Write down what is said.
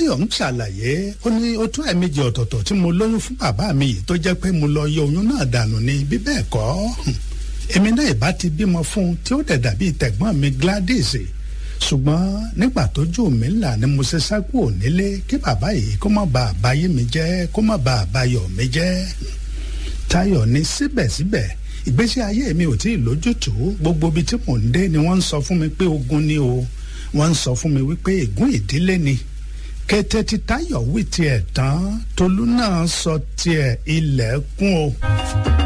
táyọ̀ ń ṣàlàyé ó ní ó tún ẹ̀ẹ̀mejì ọ̀tọ̀ọ̀tọ̀ tí mo lóyún fún bàbá mi yìí tó jẹ́ pé mo lọ yọ oyún náà dànù ni bí bẹ́ẹ̀ kọ́ èmi náà ìbá ti bímọ fún un tí ó dẹ̀ dàbí tẹ̀gbọ́n mi Gladys ṣùgbọ́n nígbà tójú mi là ni mo ṣe sá kúrò nílé kí bàbá yìí kó má ba àbáyé mi jẹ́ kó má ba àbáyọ̀ mi jẹ́ Táyọ̀ ní síbẹ̀síbẹ̀ ìgbésí ayé mi ò tí ì lójútùú gbogbo ibi tí mò ń dé ni wọ́n ń sọ fún mi pé ogun ni o wọ́n ń sọ fún mi wípé ègún ìdílé ni kété tí Táyọ̀ wí tiẹ̀ tán Tolú náà sọ tiẹ̀ ilẹ̀ kún o.